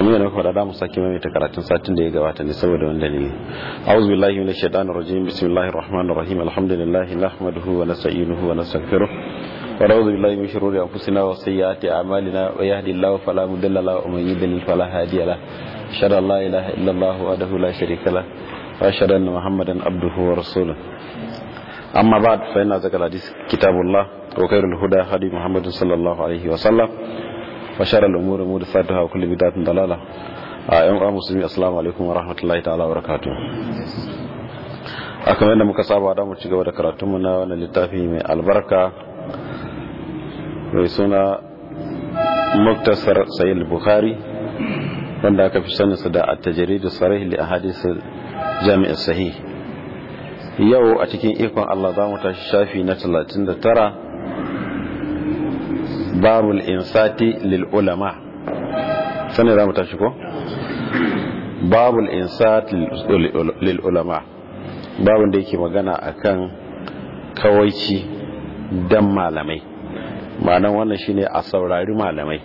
kamar yana faɗa da mu sake mai karatun satin da ya gabata ne saboda wanda ne a'udhu billahi minash shaitanir rajim bismillahir rahmanir rahim alhamdulillahi nahmaduhu wa nasta'inuhu wa nastaghfiruh wa na'udhu billahi min shururi anfusina wa sayyiati a'malina wa yahdihillahu fala mudilla lahu wa man yudlil fala hadiya lahu ashhadu an la ilaha illa allah wahdahu la sharika lahu wa ashhadu anna muhammadan abduhu wa rasuluh amma ba'd fa inna zakal hadith kitabullah wa khairul huda hadi muhammadin sallallahu alaihi wa sallam wa sharar umuri mu da fataha kullu bidatin dalala a yan uwa musulmi assalamu alaikum wa rahmatullahi ta'ala wa barakatuh akan yadda muka saba da mu ci gaba da karatun mu na wannan littafi mai albarka mai suna muktasar sayyid bukhari wanda aka fi sanin da at-tajrid sarih li ahadith jami' sahih yau a cikin ikon Allah za mu tashi shafi na 39 babul insati lil ulama sanin za mu tashi ko babul insati lil ulama babun da yake magana akan kawaici dan malamai ma'anan wannan shine a saurari malamai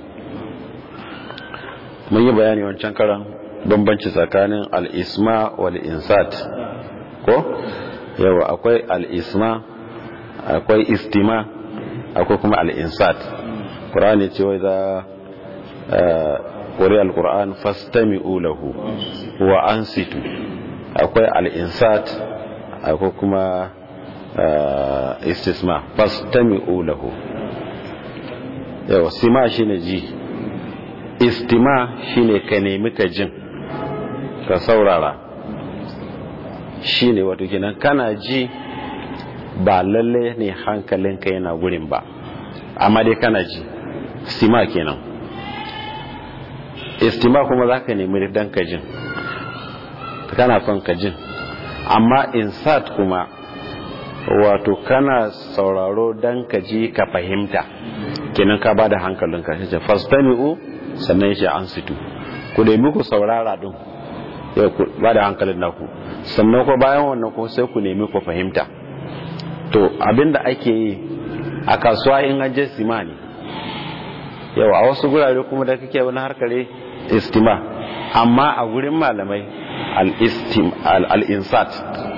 mun yi bayani wancan karan bambanci tsakanin al-isma wal insat ko yawa akwai al-isma akwai istima akwai kuma al-insat Qur'ani ce wai za ƙuri al-Qur'an fastami'u lahu wa ansitu akwai al-insat akwai kuma istisma fastami'u lahu yawa sima shine ji istima shine ka nemi ka jin ka saurara shine wato kenan kana ji ba lalle ne hankalinka yana gurin ba amma dai kana ji stima kenan istima kuma za ka nemi dan ka jin kana son ka jin amma insat kuma wato kana sauraro dan ka ji ka fahimta kenan ka bada hankalinka shi ce fastami'u sannan shi an situ ku nemi ku saurara din ya ku bada hankalin naku sannan ko bayan wannan ko sai ku nemi ku fahimta to abinda ake yi a kasuwa in aje sima ne yau a wasu gurare kuma da kake wani harkare istima amma a gurin malamai al-insat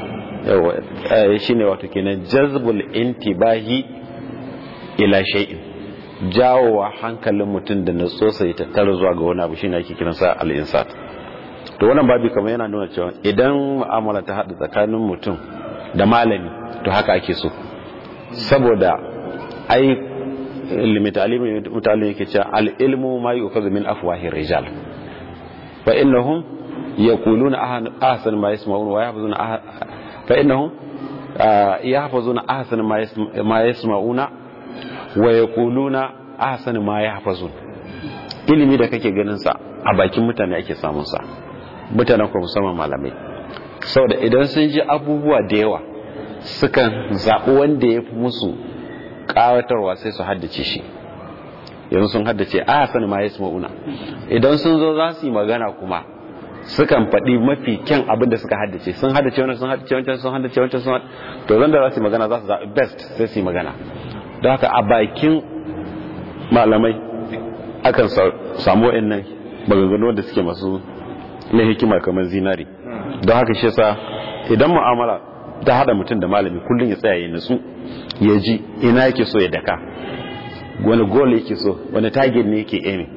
shi ne wato kenan jazbul intibahi ila shay'in jawowa hankalin mutum da natsosa ya tattara zuwa ga wani abu shi ne ake kiransa al-insat to wannan babi kamar yana nuna cewa idan mu'amala ta haɗu tsakanin mutum da malami to haka ake so saboda ai limitalimin mutane yake cewa al'ilmu ma yi ukazu min afwahir rijal fa innahum yaquluna ahsan ma yasma'un wa yahfazuna fa innahum yahfazuna ahsan ma yasma'una wa yaquluna ahsan ma yahfazun ilimi da kake ganin sa a bakin mutane ake samun sa mutanen ko musamman malamai saboda idan sun ji abubuwa da yawa sukan zaɓi wanda ya fi musu ƙawatarwa sai su haddace shi yanzu sun haddace a sani ma ya ma'una idan sun zo za su yi magana kuma sukan faɗi mafi kyan abin da suka haddace sun haddace wani sun haddace wancan sun haddace wancan sun to zan da za su yi magana za su zaɓi best sai su yi magana don haka a bakin malamai akan samu wa'annan maganganu da suke masu na hikima kamar zinari don haka shi yasa idan mu'amala ta hada mutum da malami kullum ya tsaya ya nutsu ya ji ina yake so ya daka wani gol yake so wani target ne yake aiming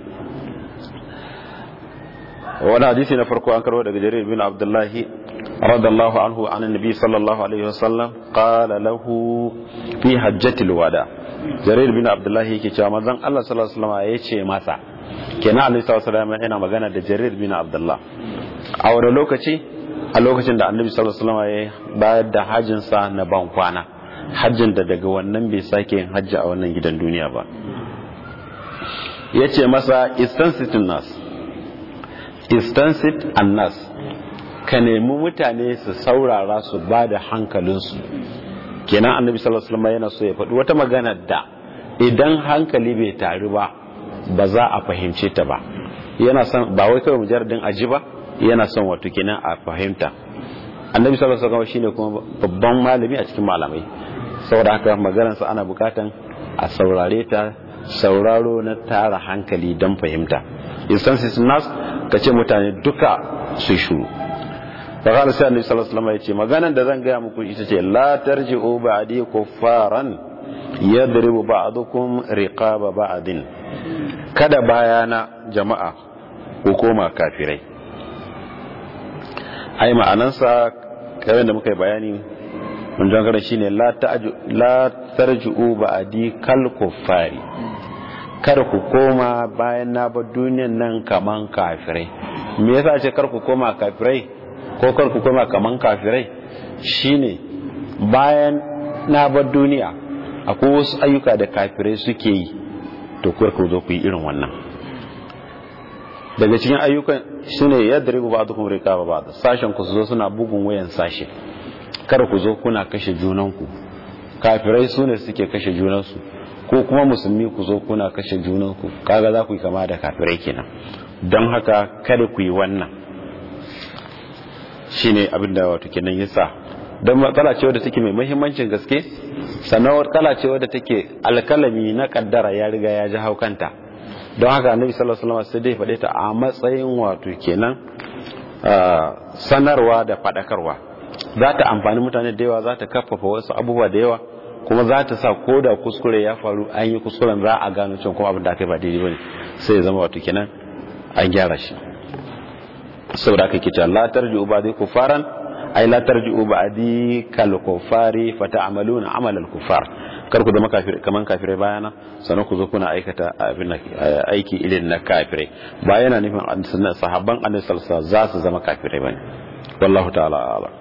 wani hadisi na farko an karbo daga jarir bin abdullahi radallahu anhu an annabi sallallahu alaihi wasallam qala lahu fi hajjatil wada jarir bin abdullahi yake cewa manzon Allah sallallahu alaihi wasallam yace masa kenan annabi sallallahu alaihi wasallam yana magana da jarir bin abdullah a wani lokaci a lokacin da annabi sallallahu alaihi wasallam ya bayar da hajjin sa na ban kwana hajjin da daga wannan bai sake yin hajji a wannan gidan duniya ba yace masa istansit nas istansit annas ka nemi mutane su saurara su ba da hankalinsu kenan annabi sallallahu alaihi wasallam yana so ya faɗi wata magana da idan hankali bai taru ba ba za a fahimce ta ba yana son ba wai kawai mujarradin aji ba yana son wato kenan a fahimta annabi sallallahu alaihi wasallam shine kuma babban malami a cikin malamai saboda haka maganar sa ana bukatan a saurare ta sauraro na tara hankali don fahimta instances nas ka ce mutane duka su shuru da qala sai annabi sallallahu alaihi wasallam yace maganan da zan gaya muku ita ce la tarji'u ba'di kuffaran yadribu ba'dukum riqaba ba'din kada bayana jama'a ku koma kafirai ai ma'anansa kawai da muka yi bayani mun jangara shine la ta'ju la tarji'u ba'di kal kuffari kada ku koma bayan na bar duniyan nan kaman kafirai me yasa ce kar ku koma kafirai ko kar ku koma kaman kafirai shine bayan na bar duniya akwai wasu ayyuka da kafirai suke yi to kar ku zo ku yi irin wannan daga cikin ayyukan shine yadda ribu ba dukkan rika ba sashen ku su zo suna bugun wayan sashe kar ku zo kuna kashe junanku kafirai su ne suke kashe junansu ko kuma musulmi ku zo kuna kashe junanku kaga za ku yi kama da kafirai kenan don haka kada ku yi wannan shine abin da wato kenan yasa don matsala ce wadda take mai muhimmancin gaske sannan matsala ce wadda take alkalami na kaddara ya riga ya ji haukanta don haka annabi sallallahu alaihi wasallam sai dai faɗe ta a matsayin wato kenan sanarwa da faɗakarwa za ta amfani mutane da yawa za ta kafafa wasu abubuwa da yawa kuma za ta sa ko da kuskure ya faru an yi kuskuren za a gano cewa kuma abin da aka yi ba daidai bane sai ya zama wato kenan an gyara shi saboda aka kice la tarji'u ba'di kufaran ay la tarji'u ba'di kal kufari fa ta'maluna amal al kufar kar ku zama kafir kaman kafirai bayana sannan ku zo kuna aikata abin aiki irin na kafirai ba yana nufin sahabban annabi sallallahu alaihi za su zama kafirai bane wallahu ta'ala a'lam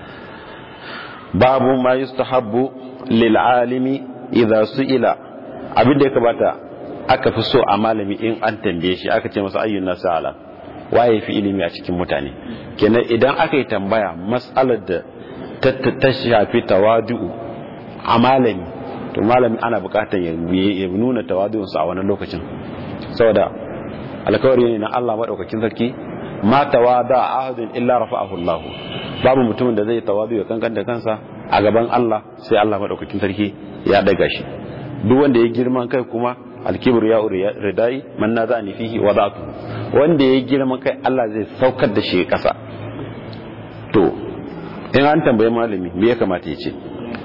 babu ma yustahabbu lil alimi idza su'ila abin da ya kamata aka fi so a malami in an tambaye shi aka ce masa ayyun nasu alam waye fi ilimi a cikin mutane kenan idan aka yi tambaya mas'alar da ta shafi tawadu'u a malami to malami ana bukatar ya nuna tawadu'unsa a wani lokacin saboda alkawari ne na Allah madaukakin sarki ma tawada ahadun illa rafa'ahu Allah babu mutumin da zai tawadu ya kankan da kansa a gaban Allah sai Allah madaukakin sarki ya daga shi duk wanda ya girman kai kuma alkibru ya ridai man na zani fihi wadatu wanda ya girman kai Allah zai saukar da shi kasa to in an tambaye malami me ya kamata ya ce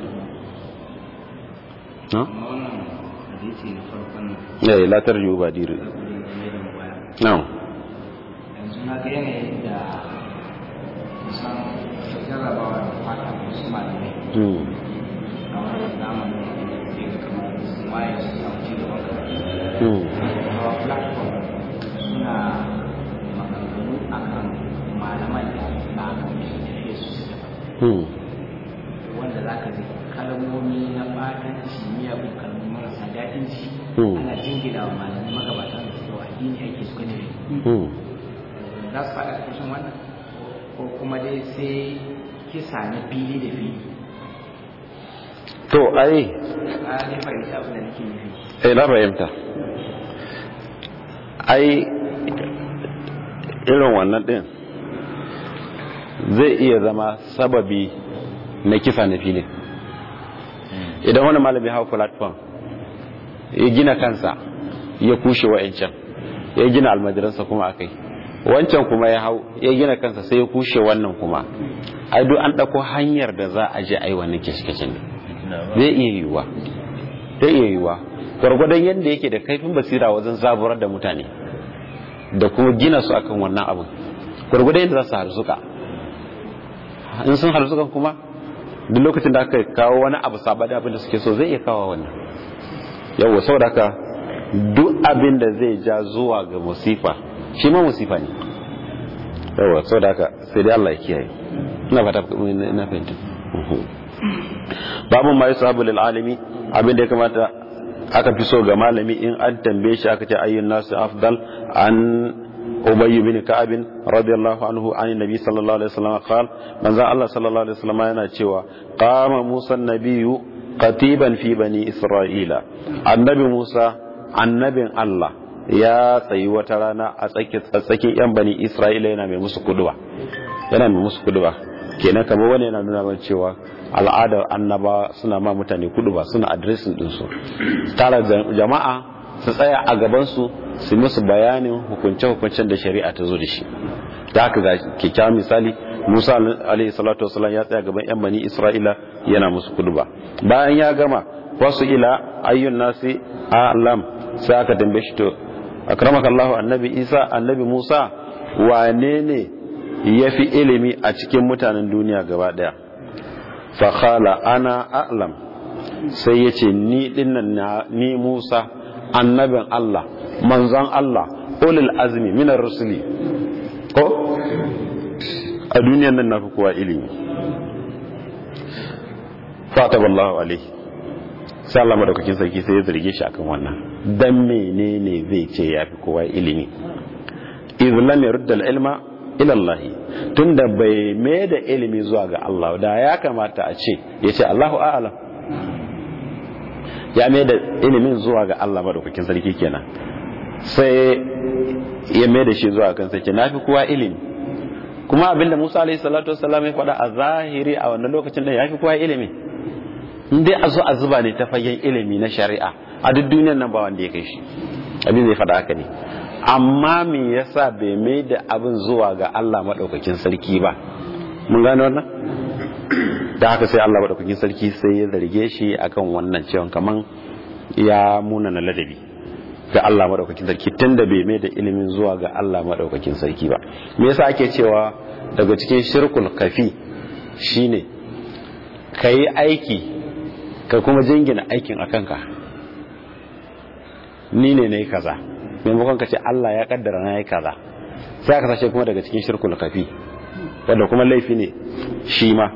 ya yi latar yiwu ba diri na'am yanzu na ga yanayin da kusan jarrabawa da fata wasu malamai a wani zamanin da ya kamar waye su samu ci gaban karatu a platform suna maganganu a kan malaman da na kan tafiye su su daban wanda za ka zai kalmomi na ɓatanci miyagun kalmomi marasa daɗin ci ana jingina wa malamai magabatan da suka wa addini ake suka ne za su faɗa ƙarshen wannan ko kuma dai sai kisa na fili da fili to ai a ne fahimta abin da nake nufi eh na fahimta ai irin wannan din zai iya zama sababi na kisa na filin idan wani malami hau platform ya gina kansa ya kushe wa'ancan ya gina almajiransa kuma akai wancan kuma ya hau ya gina kansa sai ya kushe wannan kuma ai duk an ɗauko hanyar da za a je ai wannan kishkishin ne zai iya yiwuwa zai iya yiwuwa gwargwadon yadda yake da kaifin basira wajen zaburar da mutane da kuma gina su akan wannan abin gwargwadon yadda za su harsuka in sun harsukan kuma duk lokacin da aka kawo wani abu saba da abin da suke so zai iya kawo wannan yawwa saboda haka duk abin da zai ja zuwa ga musifa shi ma musifa ne yawwa saboda haka sai dai Allah ya kiyaye ina fata ina fahimta babu ma yusabu lil alimi abin da ya kamata aka fi so ga malami in an tambaye shi aka ce ayyun nasu afdal an ubay bin ka'ab radiyallahu anhu an nabi sallallahu alaihi wasallam qala manzo Allah sallallahu alaihi wasallam yana cewa qama musa nabiyyu qatiban fi bani isra'ila annabi musa annabin Allah ya tsayi wata rana a tsakin yan bani isra'ila yana mai musu kuduba yana mai musu kuduba kenan kamar wani yana nuna mana cewa al'adar annaba suna ma mutane kudu ba suna adresin dinsu tara jama'a su tsaya a gabansu su musu bayanin hukunce-hukuncen da shari'a ta zo da shi da haka ga kyakkyawan misali musa alaihi salatu wasalam ya tsaya gaban yan bani isra'ila yana musu kuduba bayan ya gama wasu ila ayyun nasi alam sai aka tambaye shi to akramaka allah annabi isa annabi musa wane ne ya fi ilimi a cikin mutanen duniya gaba daya fakhala ana a'lam sai ya ce ni dinnan ni musa annabin allah manzon allah ulul azmi minar rusuli ko a duniyan nan na fi kowa ilimi fataballahu alaihi sai Allah madaukakin sarki sai ya zarge shi akan wannan dan menene zai ce ya fi kowa ilimi idh lam yurd al-ilma ila Allah tunda bai mai da ilimi zuwa ga Allah da ya kamata a ce ya ce Allahu a'lam ya mai da ilimin zuwa ga Allah madaukakin sarki kenan sai ya mai da shi zuwa kan sarki na fi kowa ilimi kuma abinda Musa alaihi salatu wassalam ya faɗa a zahiri a wannan lokacin da ya fi kowa ilimi in dai a zo a zuba ne ta fagen ilimi na shari'a a duk duniyar nan ba wanda ya kai shi abin zai faɗa haka ne amma me yasa bai mai da abin zuwa ga Allah maɗaukakin sarki ba mun gane wannan da haka sai Allah maɗaukakin sarki sai ya zarge shi akan wannan cewa kaman ya muna na ladabi ga Allah maɗaukakin sarki tunda bai mai da ilimin zuwa ga Allah maɗaukakin sarki ba me yasa ake cewa daga cikin shirkul kafi shine ka yi aiki ka kuma jingina aikin a kanka ni ne na yi kaza maimakon ka ce Allah ya kaddara na yi kaza sai aka sashe kuma daga cikin shirkul kafi wanda kuma laifi ne shi ma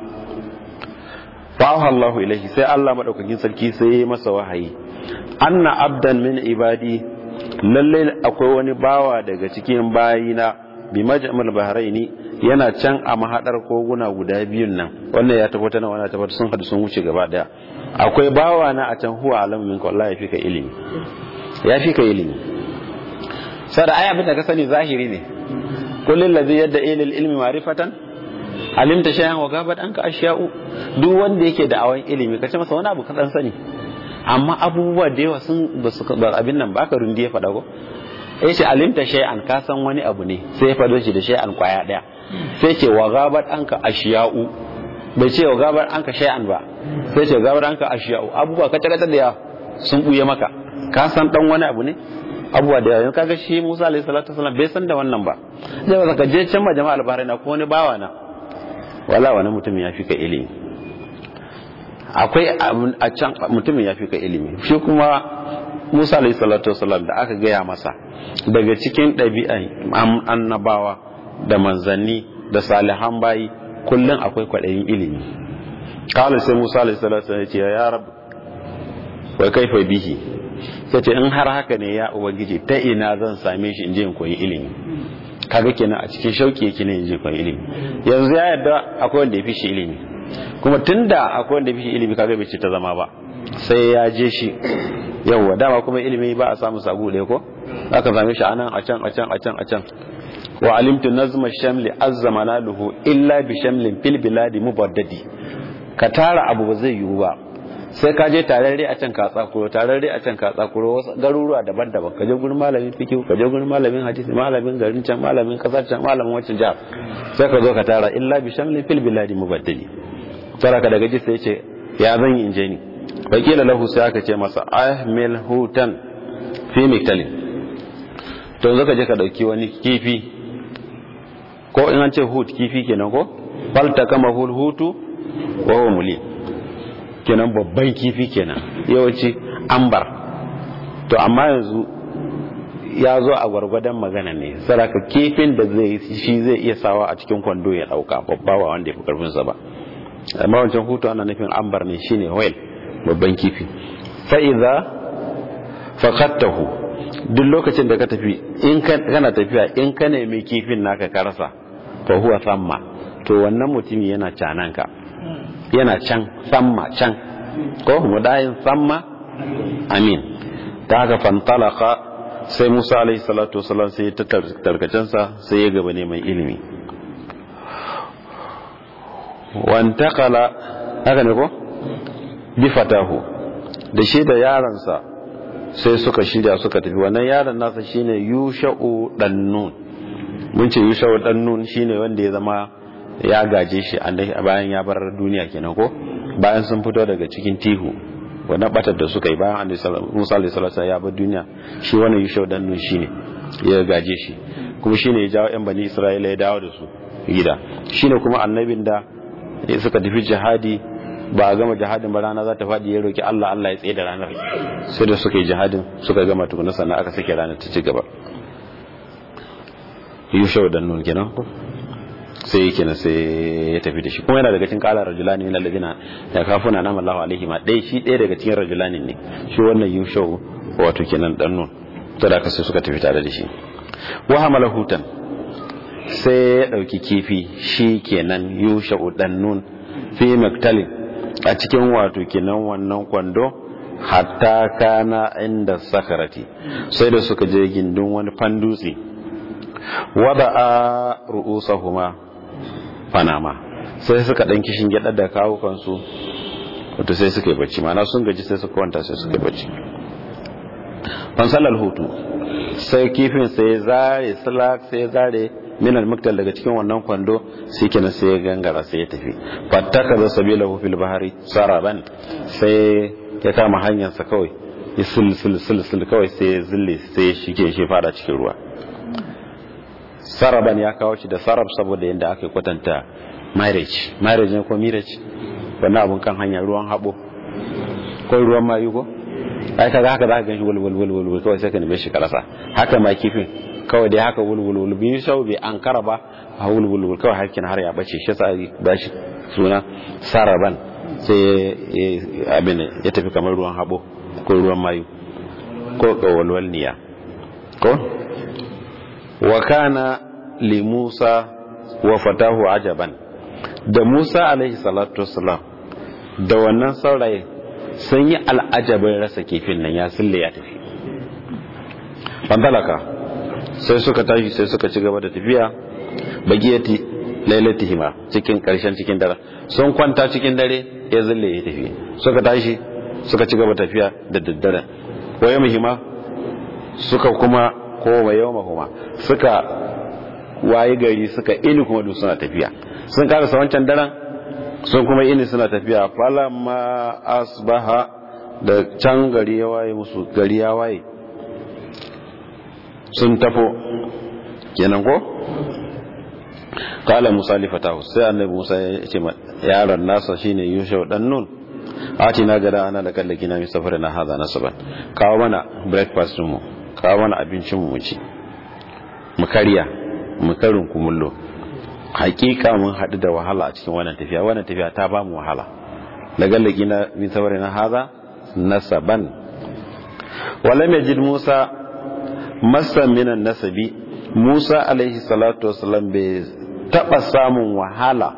fa'ahu Allah ilaihi sai Allah madaukakin sarki sai ya masa wahayi anna abdan min ibadi lalle akwai wani bawa daga cikin bayina bi majmal bahraini yana can a mahadar koguna guda biyun nan wannan ya tabbata nan wannan tabbata sun hadu sun wuce gaba daya akwai bawa na a can huwa alamu minka wallahi ya fi ka ilimi ya fi ka ilimi sada ai abin da ka sani zahiri ne kullun ladhi yadda ilil ilmi ma'rifatan alimta shay'an wa gabat anka ashya'u duk wanda yake da awan ilimi kace masa wani abu ka dan sani amma abubuwa da yawa sun ba su abin nan ba ka rundi ya faɗa ko ya ce alimta shay'an ka san wani abu ne sai ya faɗo shi da shay'an kwaya ɗaya sai ce wa gabat anka ashiya'u bai ce wa gabat anka shay'an ba sai ce gabat anka ashiya'u abubuwa ka tagata da yawa sun buye maka ka san dan wani abu ne abubuwa da yawa kaga shi Musa alaihi salatu wasallam bai san da wannan ba zai ba ka je can ma jama'a albarai na ko wani bawa na wala wani mutum ya fi ka ilimi akwai a can mutumin ya fi ka ilimi shi kuma musa alayhi salatu wasalam da aka gaya masa daga cikin ɗabi'an annabawa da manzanni da salihan bayi kullum akwai kwaɗayin ilimi kawai sai musa alayhi salatu wasalam ya ce ya rabu wai kaifa bihi sai ce in har haka ne ya ubangiji ta ina zan same shi in je in koyi ilimi kaga kenan a cikin shauki yake ne in je koyi ilimi yanzu ya yarda akwai wanda ya fi shi ilimi kuma tunda akwai wanda fi ilimi kaga bai ce ta zama ba sai ya je shi yawwa dama kuma ilimi ba a samu sabu ɗaya ko aka same shi anan a can a can a can a can wa alimtu nazma shamli azza manaluhu illa bi shamlin fil biladi mubaddadi ka tara abu ba zai yiwu ba sai ka je tararre a can ka tsakuro tararre a can ka tsakuro wasu garuruwa daban-daban ka je gurin malamin fikihu ka je gurin malamin hadisi malamin garin can malamin kasar can malamin wancan jihar sai ka zo ka tara illa bi shamlin fil biladi mubaddadi tara ka daga ji sai ce ya zan yi inje ni wakila lahu sai aka ce masa ahmil hutan fi miktalin to zaka je ka dauki wani kifi ko in an ce hut kifi kenan ko falta kama hul hutu wa huwa muli kenan babban kifi kenan yawanci ambar to amma yanzu ya zo a gwargwadon magana ne saraka kifin da zai shi zai iya sawa a cikin kwando ya dauka babba wa wanda ya fi karfinsa ba amma wancan hutu ana nufin ambar ne shine whale babban kifi fa'iza faqattahu duk lokacin da ka tafi in kana tafiya in ka nemi kifin naka ka rasa fa huwa samma to wannan mutumi yana canan ka yana can samma can ko mudayin samma amin ta haka fantalaka sai Musa alaihi salatu wasalam sai ta tarkacensa sai ya gaba neman ilimi wantakala haka ne ko bi fatahu da shi da yaransa sai suka shirya suka tafi wannan yaron nasa shine yusha'u dannun mun ce yusha'u dannun shine wanda ya zama ya gaje shi a bayan ya bar duniya kenan ko bayan sun fito daga cikin tihu wannan batar da suka yi bayan Musa alaihi salatu ya bar duniya shi wannan yusha'u dannun shine ya gaje shi kuma shine ya jawo yan bani Isra'ila ya dawo da su gida shine kuma annabin da suka tafi jihadi ba a gama jihadin ba rana za ta faɗi ya roki Allah Allah ya tsaye da ranar sai da suka yi jihadin suka gama tukuna sannan aka sake ranar ta ci gaba yushau da nun kenan sai yake na sai ya tafi da shi kuma yana daga cikin kala rajulani min alladina ya kafuna nama Allahu alaihi ma dai shi ɗaya daga cikin rajulani ne shi wannan yushau wato kenan dan nun to da aka sai suka tafi tare da shi wa hamala hutan sai ya dauki kifi shi kenan yushau dan nun fi maktalin a cikin wato kenan wannan kwando hatta kana inda sakarati sai da suka je gindin wani fandutse wada a ru'usahuma panama sai suka dan kishin gyada da kawo kansu wato sai suka yi bacci mana sun gaji sai suka kwanta sai suka yi bacci fansalar hutu sai kifin sai zare salak sai zare minal muktal daga cikin wannan kwando sai kenan sai ya gangara sai ya tafi fattaka da sabila fil bahari saraban sai ya kama hanyarsa kawai ya sul sul sul sul kawai sai ya zille sai ya shige shi fara cikin ruwa saraban ya kawo shi da sarab saboda yadda aka kwatanta marriage marriage ne ko marriage wannan abun kan hanya ruwan habo ko ruwan mayu ko ai kaga haka zaka ganshi wul wul wul wul kawai sai ka neme shi karasa haka ma kifin kawai dai haka wul wul wul bi sau bai an kara ba a wul wul wul kawai harkin har ya bace shi sa ba shi suna saraban sai abin ya tafi kamar ruwan habo ko ruwan mayu ko kawalwal niya ko wa kana li Musa wa fatahu ajaban da Musa alaihi salatu wassalam da wannan saurayi sun yi al'ajabin rasa kifin nan ya sulle ya tafi bandalaka sai suka tashi sai suka ci gaba da tafiya bagiyati lailatihima cikin karshen cikin dare sun kwanta cikin dare ya zulle ya tafi suka tashi suka ci gaba tafiya da daddare waye muhimma suka kuma ko waye mahuma suka waye gari suka ini kuma duk suna tafiya sun karasa wancan daren sun kuma ini suna tafiya falamma asbaha da can gari ya waye musu gari ya waye sun tafo kenan ko kala musa li fatahu sai annabi musa ya ce yaron nasa shine yusha dan nun ati na gada ana da kallaki na misafar na haza nasaban kawo mana breakfast mu kawo mana abincin mu ci mu karya mu karin kumullo hakika mun haɗu da wahala a cikin wannan tafiya wannan tafiya ta ba mu wahala da gallaki na misafar na haza nasaban walam yajid musa masan minan nasabi musa alaihi salatu wasalam bai taba samun wahala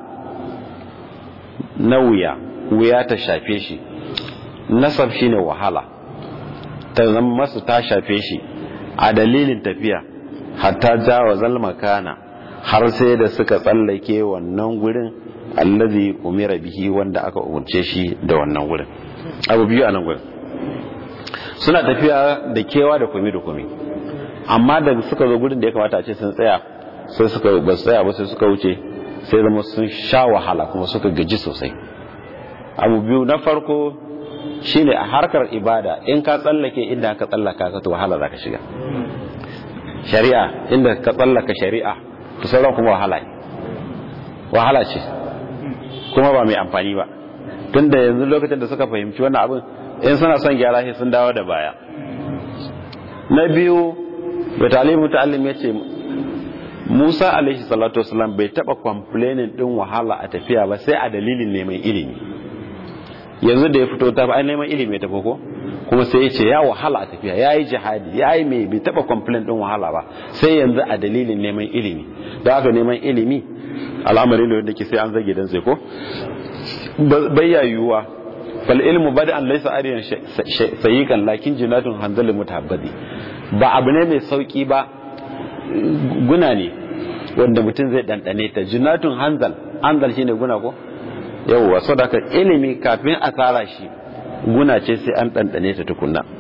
na wuya wuya ta shafe shi nasab shine wahala ta zama masu ta shafe shi a dalilin tafiya hatta jawa zalmakana har sai da suka tsallake wannan gurin allazi umira bihi wanda aka umarce shi da wannan gurin abu biyu a nan gurin suna tafiya da kewa da kumi da kumi amma da suka zo gurin da ya kamata a ce sun tsaya sai suka ba su tsaya ba sai suka wuce sai zama sun sha wahala kuma suka gaji sosai abu biyu na farko shine a harkar ibada in ka tsallake inda ka tsallaka ka to wahala za ka shiga shari'a inda ka tsallaka shari'a to sauran kuma wahala ne wahala ce kuma ba mai amfani ba tunda yanzu lokacin da suka fahimci wannan abin in suna son gyara shi sun dawo da baya na biyu da talibu ta'allim ya ce musa alaihi salatu wasalam bai taba complaining din wahala a tafiya ba sai a dalilin neman ilimi yanzu da ya fito ta ba neman ilimi ta ko kuma sai ya ce ya wahala a tafiya ya yi jihadi ya yi mai bai taba complain din wahala ba sai yanzu a dalilin neman ilimi da aka neman ilimi al'amari ne wanda ke sai an zage dan sai ko bayya yiwuwa fal ilmu bada an laisa ariyan sayikan lakin jinatun hanzalin mutahabbadi ba abu ne mai sauki ba guna ne wanda mutum zai ɗanɗane ta jinatun hanzal hanzal shine guna ko yawwa so da ilimi kafin a tsara shi guna ce sai an ɗanɗane ta tukunna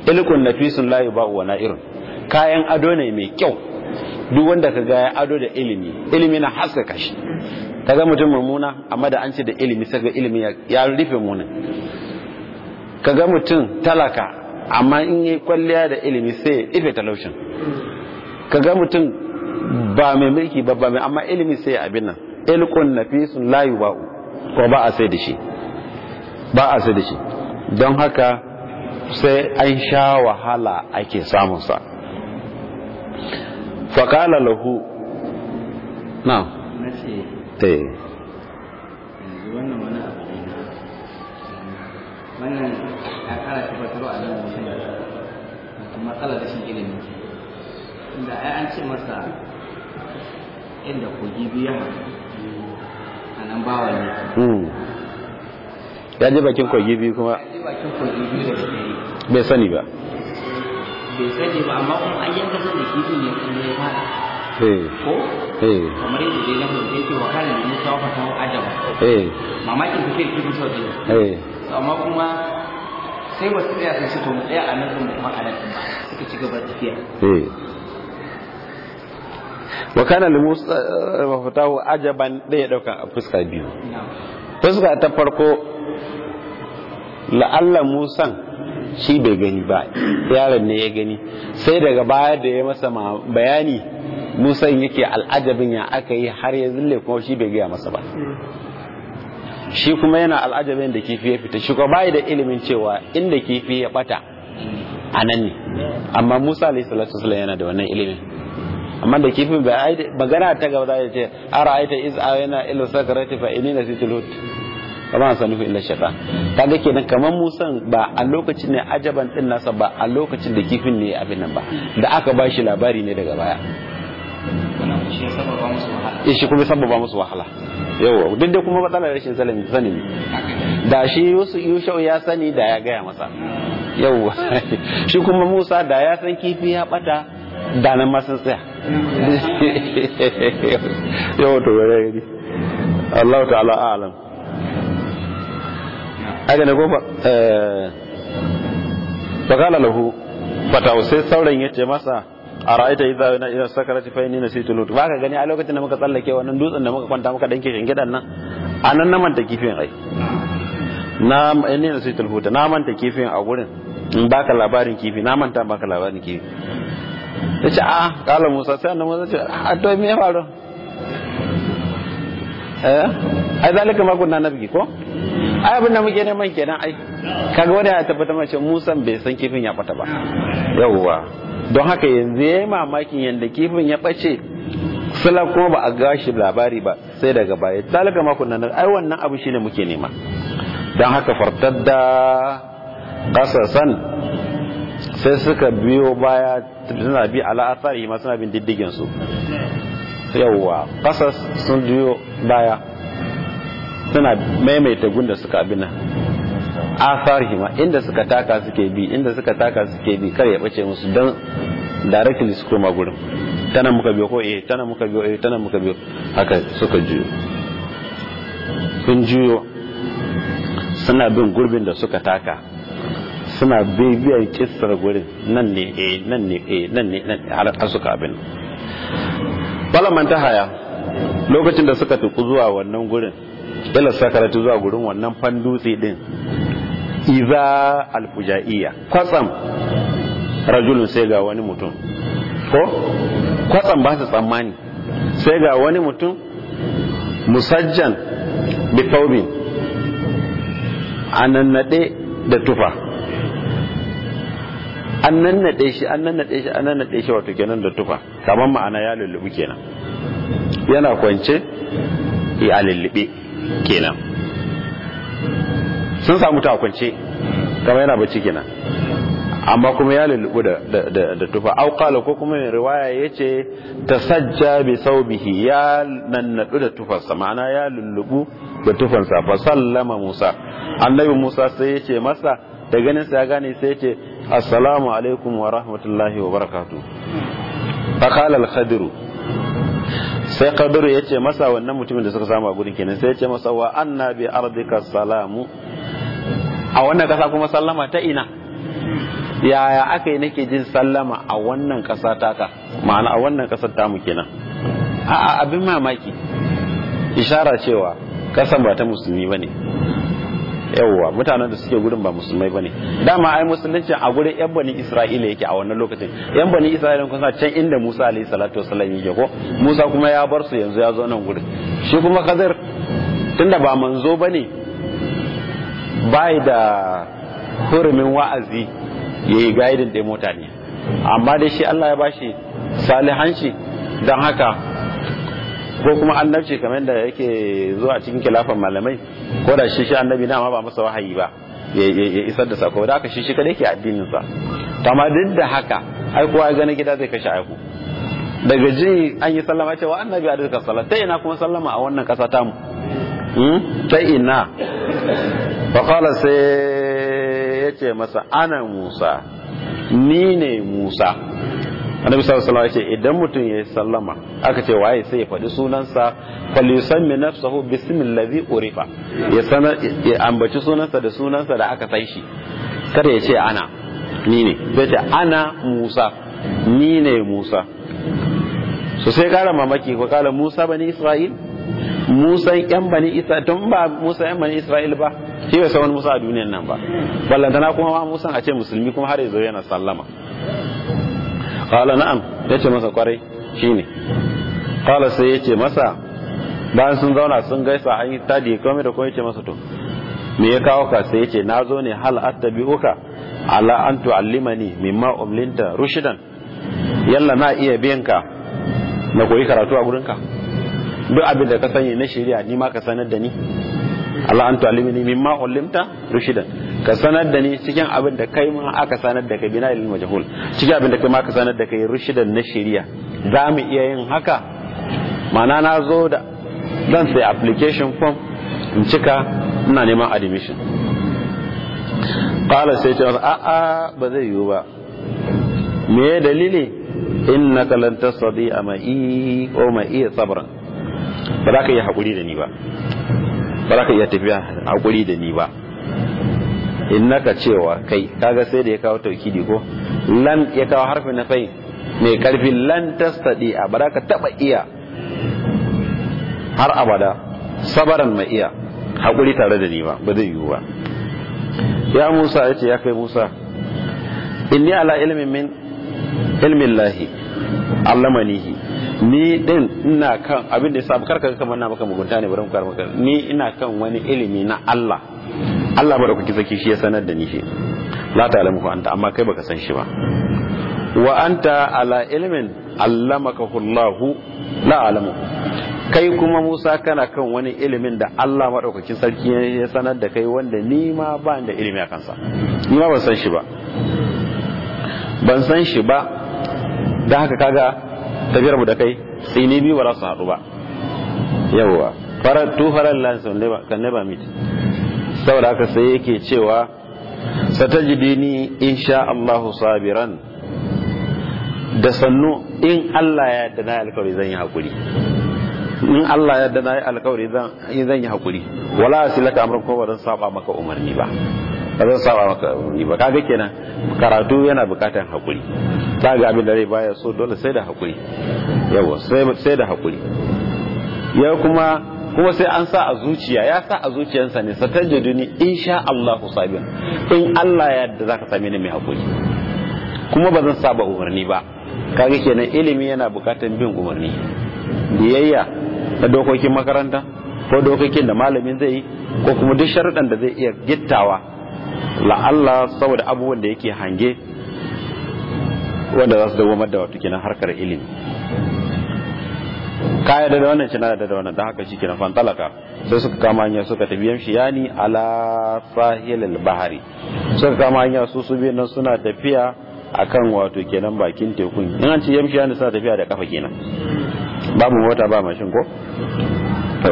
ilkun nafisun la yuba'u wa na'irun kayan ado ne mai kyau duk wanda ka ga ya ado da ilimi ilimi na haskaka shi kaga mutum mummuna amma da an ce da ilimi sai ga ilimi ya rufe munin kaga mutum talaka amma in yi kwalliya da ilimi sai ya ife talaushin kaga mutum ba mai mulki ba ba mai amma ilimi sai ya abin nan ilkun nafisun la yuba'u ko ba a sai da shi ba a sai da shi don haka sai an sha wahala ake samunsa faƙala lahu na na ce te yanzu wannan wani abu ne na wannan ya kara tabbatar a nan mutum da wato matsalar rashin ilimi inda ai an ce masa inda kogi biya a nan bawa ne ya je bakin kogi biyu kuma a ji bakin kogi biyu da dare bai sani ba bai sani ba amma kuma an yanka da kifin ya kuma ya fada eh ko eh kamar yadda dai na mutum yake wa kana da musa wa fata ajaba eh mamakin kake da kifin sau biyu eh amma kuma sai wasu tsaya sun ce to mu tsaya a nan ɗin mu kuma a nan ɗin ba suka ci gaba da tafiya eh wa kana li musa mafatahu ajaban da ya dauka a fuska biyu fuska ta farko la'alla musan shi bai gani ba yaron ne ya gani sai daga baya da ya masa ma- bayani musan yake al'ajabin ya aka yi har ya zille kuma shi bai gaya masa ba shi kuma yana al'ajabin da kifi ya fita shi kuma bai da ilimin cewa inda kifi ya bata a nan ne amma musa alayhi salatu wasallam yana da wannan ilimin amma da kifin bai ai- magana ta gaba za ta ce ara aita iz ayana ila sakarati fa inni nasitul hut kama san nufi illa shaitan kaga kenan kamar musan ba a lokacin ne ajaban din nasa ba a lokacin da kifin ne abin nan ba da aka ba shi labari ne daga baya wannan shi ya sababa musu wahala ya shi kuma sababa musu wahala yawa duk da kuma matsalar rashin sanin sani ne da shi Yusuf Yushau ya sani da ya gaya masa yawa shi kuma Musa da ya san kifi ya bata da nan ma sun tsaya yawa to bare gari Allah ta'ala a'lam haka ne ko ba eh fa qala lahu fata sai sauran yace masa a ra'aita idza na ila sakarati fa inni nasitu lut ba ka gani a lokacin da muka tsallake wannan dutsen da muka kwanta muka danke shingidan nan anan na manta kifin ai na inni nasitu lut na manta kifin a gurin in baka labarin kifi na manta baka labarin kifi yace a kala Musa sai annabi Musa ce a to me ya faru eh ai zalika ma kunna nabi ko ai abin da muke neman kenan ai kaga wanda ya tabbata mace Musa bai san kifin ya bata ba yawwa don haka yanzu yayi mamakin yanda kifin ya bace sula kuma ba a gashi labari ba sai daga baya zalika ma kunna nabi ai wannan abu shine muke nema don haka fartadda qasasan sai suka biyo baya suna bi ala athari ma suna bin diddigin su yawwa kasas sun biyo baya suna maimaita gunda suka abin nan athari ma inda suka taka suke bi inda suka taka suke bi kar ya bace musu don directly su koma gurin tana muka biyo ko eh tana muka biyo eh tana muka biyo haka suka juyo sun juyo suna bin gurbin da suka taka suna bibiyar kissar gurin nan ne eh nan ne eh nan ne nan ne har suka abin balaman ta haya lokacin da suka tuku zuwa wannan gurin ila sakaratu zuwa gurin wannan fandutse din iza alfujaiya kwatsam rajulun sai ga wani mutum ko kwatsam ba su tsammani sai ga wani mutum musajjan bifaubin anannade da tufa an nannaɗe shi an nannaɗe shi an nannaɗe shi wato kenan da tufa kamar ma'ana ya lullubi kenan yana kwance ya lullube kenan sun samu ta kwance kamar yana bacci kenan amma kuma ya lullubu da, da, da, da tufa au qala ko kuma mai riwaya yace tasajja bi saubihi ya nannadu da tufarsa ma'ana ya lullubu da tufansa fa sallama Musa annabi Musa sai yace masa da ganin sa ya gane sai yace assalamu alaikum wa rahmatullahi wa barakatuh fa qala al-khadiru sai khadiru yace masa wannan mutumin da suka samu a gurin kenan sai yace masa wa anna bi ardika salamu a wannan kasa kuma sallama ta ina yaya aka yi nake jin sallama a wannan ƙasa taka ma'ana a wannan ƙasar tamu kenan a'a abin mamaki ishara cewa ƙasar ba ta musulmi ba ne yawwa mutanen da suke gudun ba musulmai bane dama ai musulunci a gurin yan bani isra'ila yake a wannan lokacin yan bani isra'ila kun sa can inda musa alayhi salatu wasallam yake ko musa kuma ya bar su yanzu ya zo nan gurin shi kuma kazir tunda ba manzo bane bai da hurumin wa'azi yayi gaidin da mutane amma dai shi Allah ya bashi salihanci dan haka ko kuma annabci kamar da yake zuwa cikin kilafan malamai ko da shi shi annabi na ma ba masa wahayi ba ya isar da sako da haka shi shi kadai ke addinin sa amma duk da haka ai kowa ya gani gida zai kashe aiku daga ji an yi sallama cewa annabi a duka sallah ta ina kuma sallama a wannan kasa tamu ta ina fa qala sai yace masa ana Musa ni ne Musa annabi sallallahu alaihi wasallam idan mutum ya sallama aka ce waye sai ya faɗi sunansa falyusammi nafsahu bismil ladhi urifa ya sanar ya ambaci sunansa da sunansa da aka san shi kada ya ce ana ni ne zai ce ana Musa ni ne Musa so sai kara mamaki ko kala Musa bani Isra'il Musa yan bani Isra'il tun ba Musa yan bani Isra'il ba shi bai san wani Musa a duniyan nan ba ballantana kuma ma Musa a ce musulmi kuma har yanzu yana sallama qala na'am yace masa kwarai shine qala sai yace masa bayan sun zauna sun gaisa an yi tadi komai da komai yace masa to me ya kawo ka sai yace nazo ne hal attabi'uka ala an tu'allimani mimma umlinta rushidan yalla na iya biyan ka na koyi karatu a gurinka duk abin da ka sani na shari'a ni ma ka sanar da ni Allah an tu'allimani mimma ulimta rushidan ka sanar da ni cikin abin da kai ma aka sanar da kai bina ilmi majhul cikin abin da kai ma aka sanar da kai rushidan na shari'a za mu iya yin haka ma'ana na zo da zan sai application form in cika ina neman admission qala sai ce a a ba zai yiwu ba me dalili innaka lan tasdi ama'i o ma'i sabran ba za ka yi hakuri da ni ba ba za ka iya tafiya hakuri da ni ba innaka cewa kai kaga sai da ya kawo taukidi ko lan ya kawo harfi na fai mai karfi lan tastadi a ba za ka taba iya har abada sabaran mai iya hakuri tare da ni ba ba zai yiwu ba ya musa ya ce ya kai musa inni ala ilmin min ilmin lahi allamanihi ni din ina kan abin da ya sabu karka kamar na maka mugunta ne bari mu kar maka ni ina kan wani ilimi na Allah Allah ba da kuke saki shi ya sanar da ni shi la ta'lamu anta amma kai baka san shi ba wa anta ala ilmin allamaka Allahu la alamu kai kuma Musa kana kan wani ilimin da Allah madaukakin sarki ya sanar da kai wanda ni ma ba da ilimi a kansa ni ma ban san shi ba ban san shi ba da haka kaga tafiyar mu da kai sai ni biyu ba za su haɗu ba yawwa farar tu farar lansan kan never meet saboda haka sai yake cewa satajidini insha Allah sabiran da sannu in Allah ya yarda na alkawari zan yi hakuri in Allah ya yarda na yi alkawari zan yi hakuri wala asilaka amran ko ba zan saba maka umarni ba ba zan saba maka umarni ba kaga kenan karatu yana bukatan hakuri ta ga abin da rai baya so dole sai da hakuri yawa sai da hakuri ya kuma kuma sai an sa a zuciya ya sa a zuciyarsa ne satajiduni insha Allah sabin in Allah ya yarda zaka same ni mai hakuri kuma ba zan saba umarni ba kaga kenan ilimi yana bukatan bin umarni biyayya na dokokin makaranta ko dokokin da malamin zai yi ko kuma duk sharuɗan da zai iya gittawa la'alla saboda abubuwan da yake hange wanda za su dawamar da wato kenan harkar ilimi kaya da wannan cina da wannan da haka shikenan fantalaka sai suka kama hanya suka tafi yamshi yani ala sahilil bahari suka kama hanya su su biyan nan suna tafiya akan wato kenan bakin tekun in an ce yamshi yani suna tafiya da kafa kenan babu mota ba mashin ko to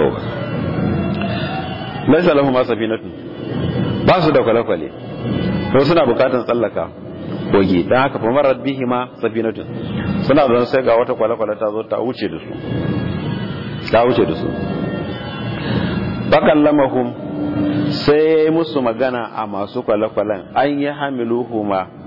laisa lahum safinatun ba su da kwale-kwale to suna bukatan tsallaka kogi don haka fa marar bihi ma safinatun suna zan sai ga wata kwale-kwale ta zo ta wuce da su ta wuce da su bakallamahum sai musu magana a masu kwale-kwalen an yi hamiluhuma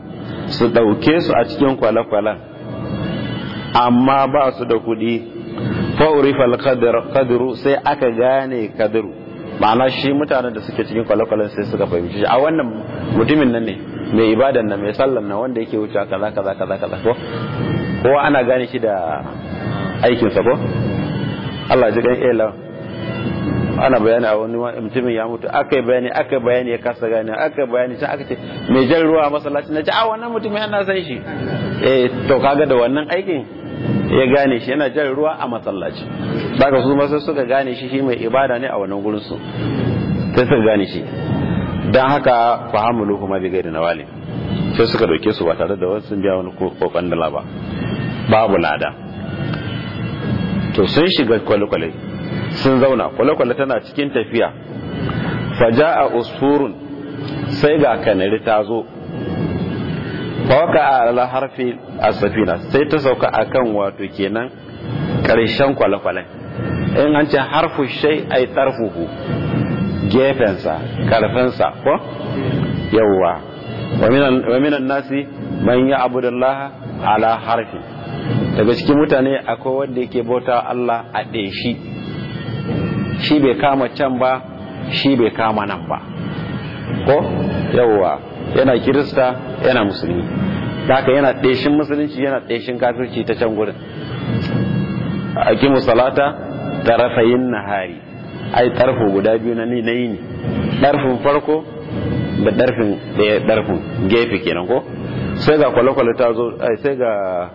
su ɗauke su a cikin kwale-kwalen amma ba su da kuɗi fa'urifal kadiru sai aka gane kadiru ma'ana shi mutanen da suke cikin kwale-kwalen sai suka fahimci shi a wannan mutumin nan ne mai ibadan nan mai sallan nan wanda yake wuce kaza kaza kaza kaza ko kowa ana gane shi da aikinsa ko Allah ji gan ela ana bayani a wani mutumin ya mutu aka yi bayani aka yi bayani ya kasa gane aka yi bayani sai aka ce mai jan ruwa a masallaci na ce a wannan mutumin ana san shi eh to kaga da wannan aikin ya gane shi yana jan ruwa a masallaci daga su masu suka gane shi shi mai ibada ne a wannan gurin su sai suka gane shi dan haka fahamulu kuma bi gairi nawali sai suka dauke su ba tare da wasu biya wani kokon dala ba babu lada to sun shiga kwale-kwale sun zauna kwale-kwale tana cikin tafiya faja a usfurun sai ga kanari ta zo fawaka a ala harfi a safina sai ta sauka a kan wato kenan ƙarshen kwale-kwale in an ce harfu shai ai tarfuhu gefensa karfinsa ko yawwa wa minan nasi man ya abudallaha ala harfi daga cikin mutane akwai wanda yake bauta Allah a ɗeshi shi bai kama can ba shi bai kama nan ba ko yawwa yana kirista yana musulmi haka yana ɗeshin musulunci yana ɗeshin kafirci ta can gurin akimu salata tarafayin nahari ai tarfo guda biyu na ni na yini ɗarfin farko da ɗarfin ɗaya ɗarfin gefe kenan ko sai ga kwale-kwale ta zo sai ga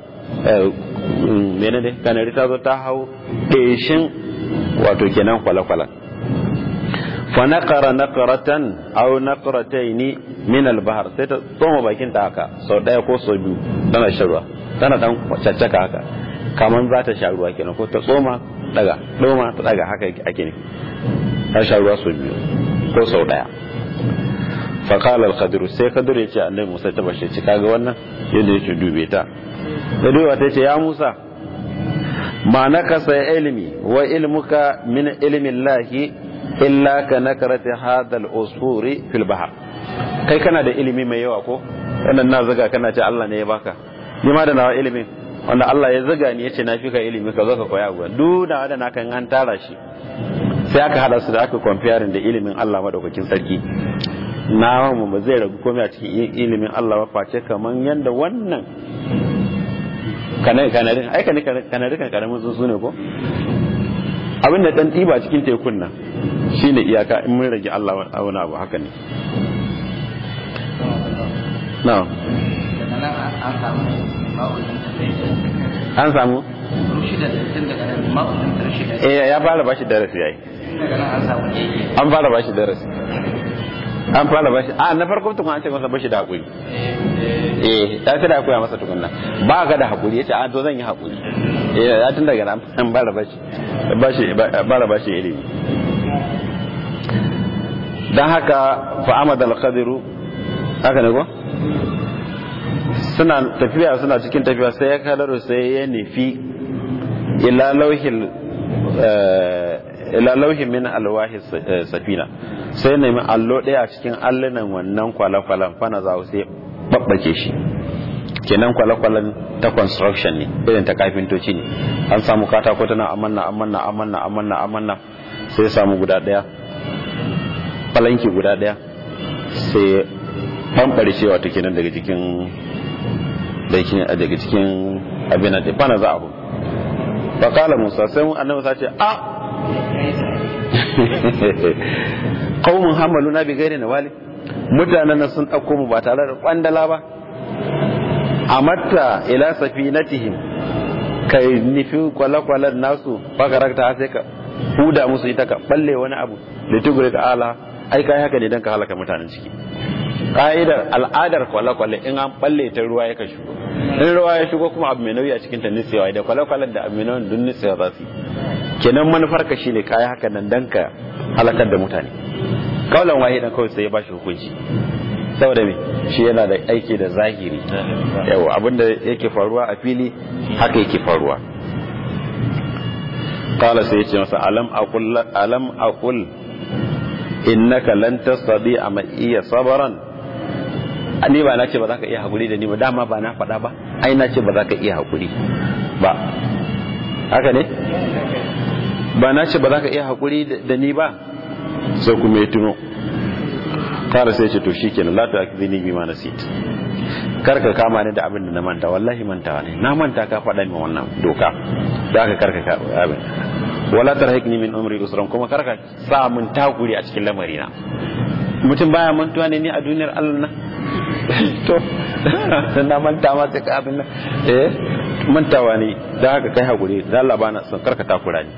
mene ne kanari ta zo ta hau ɗeshin wato kenan kwale-kwalen fa naqara naqratan aw naqratayn min al-bahr sai ta tsoma bakin ta haka sau daya ko sau biyu tana sharwa tana dan caccaka haka kaman za ta sha ruwa kenan ko ta tsoma daga tsoma ta daga haka ake ne ta sha ruwa sau biyu ko sau daya fa qala al-qadir sai kadir ya ce annabi Musa ta bashe ci kaga wannan yadda yake dube ta da duba ta ce ya Musa ma nakasa ilmi wa ilmuka min ilmi Allah illa ka nakarati hadha al-usfuri fil bahr kai kana da ilimi mai yawa ko wannan na zaga kana ce Allah ne ya baka ni ma da nawa ilimin wanda Allah ya zaga ni yace na fi ka ilimi ka zo ka koya gwa duk da wanda naka an tara shi sai aka hada su da aka comparing da ilimin Allah madaukakin sarki na mu ba zai ragu komai a cikin ilimin Allah ba face kaman yanda wannan kanarin ai kanarin kan karamin sun ne ko abin da dan ɗiba cikin tekun nan shine iyaka in mun rage Allah wani abu haka ne na an samu eh ya fara bashi darasi yayi an fara bashi darasi an fara bashi a na farko tukun an ce masa bashi da hakuri eh ya ce da koya masa tukunna ba ka da hakuri yace a to zan yi hakuri eh ya tun daga nan an fara bashi bashi fara bashi ilimi dan haka fa amad al qadiru haka ne ko suna tafiya suna cikin tafiya sai ya kalaru sai ya nufi ila lauhil ila lauhin min alwahi safina sai nemi allo ɗaya a cikin allunan wannan kwale-kwalen fana za sai babbake shi kenan kwale-kwalen ta construction ne irin ta kafintoci ne an samu katako tana amanna amanna amanna amanna amanna sai samu guda ɗaya falanki guda ɗaya sai ɓamɓare shi wato kenan daga cikin daga cikin abin da fana za a hu fakala musa sai annabi sa ce a qaumun hamaluna bi ghairi nawali mutanen nan sun dauko mu ba tare da kwandala ba amatta ila safinatihim kai nifi kwalakwalan nasu fakarakta sai ka huda musu ita ka balle wani abu da tugure ka ala ai kai haka ne dan ka halaka mutanen ciki ka'idar al'adar kwale-kwale in an balle ta ruwa ya ka shigo in ruwa ya shigo kuma abu mai nauyi a cikin ta nitsewa da kwale-kwalen da abu mai nauyi dun nitsewa za su yi kenan manufar ka shine kayi haka nan dan ka halakar da mutane kaulan wahidan kawai sai ya bashi hukunci saboda me shi yana da aiki da zahiri yawa abinda yake faruwa a fili haka yake faruwa qala sai yace masa alam aqul alam aqul innaka lan tastati ama iya sabran ni ba na ce ba za ka iya haƙuri da ni ba dama ba na faɗa ba ai na ce ba za ka iya haƙuri ba haka ne ba na ce ba za ka iya haƙuri da ni ba sai kuma ya tuno kara sai ce to shi kenan la ta akzini bima nasit karka kama ni da abin da na manta wallahi mantawa ne na manta ka faɗa min wannan doka da aka karka ka abin wala tarhikni min umri usran kuma karka sa mun takuri a cikin lamarina mutum baya mantuwa ne ni a duniyar Allah na to na manta ma ta abin nan eh mantawa ne da haka kai hakuri da Allah bana son karka takura ni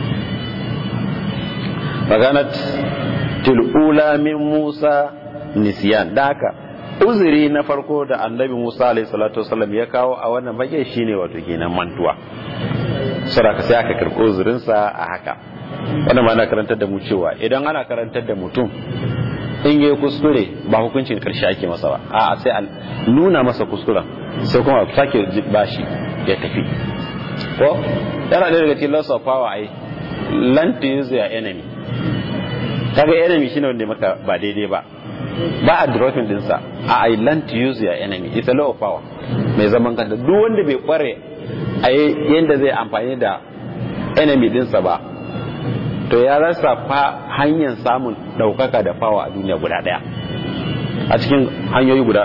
maganat tilula min Musa nisyan da haka uzuri na farko da annabi Musa alaihi salatu wasallam ya kawo a wannan bage shine wato kenan mantuwa saraka sai aka karɓi uzurinsa a haka wannan ma na karantar da mu cewa idan ana karantar da mutum in yi kuskure ba hukuncin karshe ake masa ba a sai a nuna masa kuskuren sai kuma sake bashi ya tafi ko yana da daga cikin loss of power ai learn to use your enemy kaga enemy shine wanda maka ba daidai ba ba a dropping dinsa a I learn to use your enemy it's a law of power mai zaman kanta duk wanda bai kware a yanda zai amfani da enemy dinsa ba to ya rasa fa hanyar samun daukaka da fawa a duniya guda daya a cikin hanyoyi guda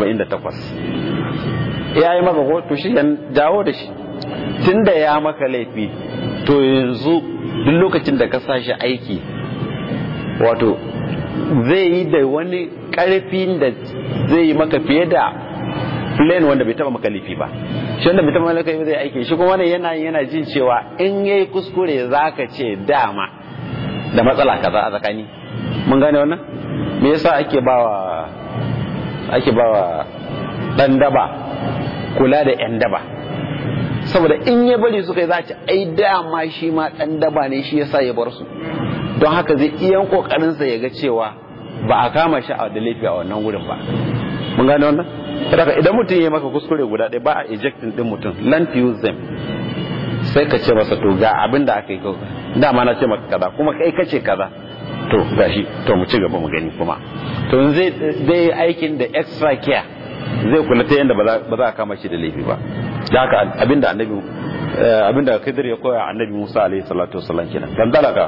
48 ya yi maka ko to shi dawo da shi tun da ya maka laifi to yanzu duk lokacin da ka sa shi aiki wato zai yi da wani karfin da zai yi maka fiye da plane wanda bai taba maka laifi ba shi wanda bai taba maka laifi zai aiki shi kuma wannan yana yana jin cewa in yayi kuskure zaka ce dama da matsala kaza a tsakani mun gane wannan me yasa ake bawa ake bawa dan daba kula da yan daba saboda in ya bari suka yi za ci ai dama shi ma dan daba ne shi yasa ya bar su don haka zai iya kokarinsa ya ga cewa ba a kama shi a da laifi a wannan wurin ba mun gane wannan saboda idan mutum ya maka kuskure guda ɗaya ba a ejecting din mutum learn to use them sai ka ce masa to ga abin da aka yi dama na ce maka kaza kuma kai kace kaza to gashi to mu ci gaba mu gani kuma to zai zai aikin da extra care zai kula ta yadda ba za a kama shi da laifi ba da haka abinda annabi abinda Khidir ya koya annabi Musa alaihi salatu wasallam kenan dan dalaka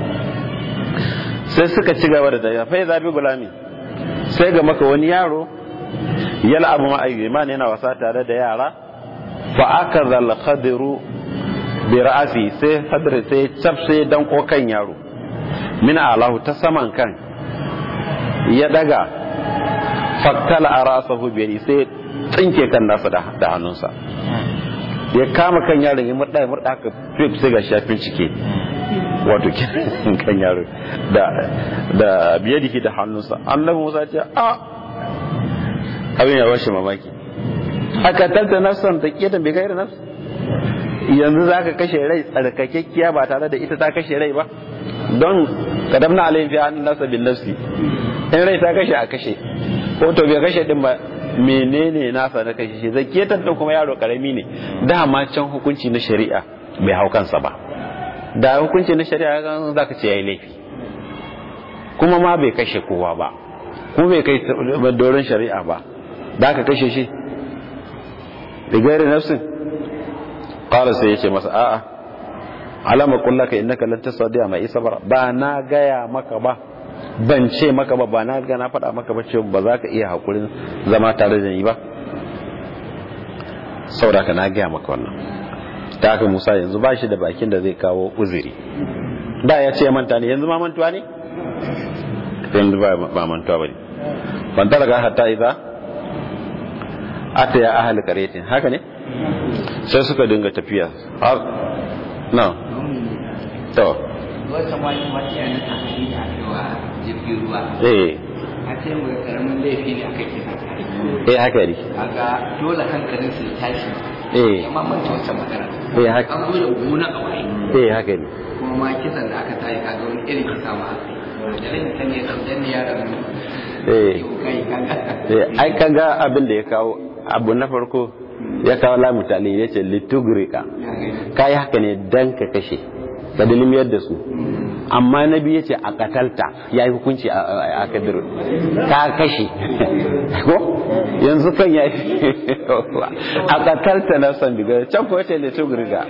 sai suka ci gaba da daya fa zabi gulami sai ga maka wani yaro yal abu ma ayyuman yana wasa tare da yara fa akaza al khadiru bi ra'si sai hadir sai chafse dan kokan yaro min alahu ta saman kan ya daga faktala arasahu bi yadi sai tsinke kan nasa da hannunsa ya kama kan yaron ya murda ya murda ka fif sai ga shafin cike wato kan yaro da da biyadihi da hannunsa annabi Musa ce a abin ya bashi mamaki aka tanta nafsan da ke da bai gaira nafs yanzu za ka kashe rai tsarkakekkiya ba tare da ita ta kashe rai ba don kadamna alayhi fi an nasa bin nafsi in rai ta kashe a kashe ko to bai kashe din ba menene nasa na kashe shi zakiyatan din kuma yaro karami ne dama can hukunci na shari'a bai hau kansa ba da hukunci na shari'a kan zaka ce yayi laifi kuma ma bai kashe kowa ba kuma bai kai doron shari'a ba da ka kashe shi da gairi nafsin qala sai yace masa a'a alama kullaka innaka lan tasadiya mai sabara ba na gaya maka ba ban ce maka ba ba na ga na faɗa maka ba ce ba za ka iya hakurin zama tare da ni ba saboda ka na gaya maka wannan ta haka Musa yanzu ba shi da bakin da zai kawo uzuri da ya ce manta ne yanzu ma mantuwa ne yanzu ba mantuwa ba ne ban talaga hatta idza ata ya ahli qaryatin haka ne sai suka dinga tafiya har na to wata wani wata na tafi da cewa jirgin ruwa eh a ce mu karamin laifi ne aka kisa eh haka ne kaga dole hankalin su ya tashi eh amma mun ta wata magana eh haka an zo da gona a waye eh haka ne kuma ma kisan da aka tayi kaga wani irin kisa ma aka yi da rai ta ne dan dan ya da mu eh kai kaga eh ai kaga abin da ya kawo abu na farko ya kawo lamu tali ya ce litugrika kai haka ne dan ka kashe ka dilimiyar da su amma na biyu ya ce a katalta ya yi hukunci a kadir ka kashe ko yanzu kan ya a katalta na san biga can ko ta leto girga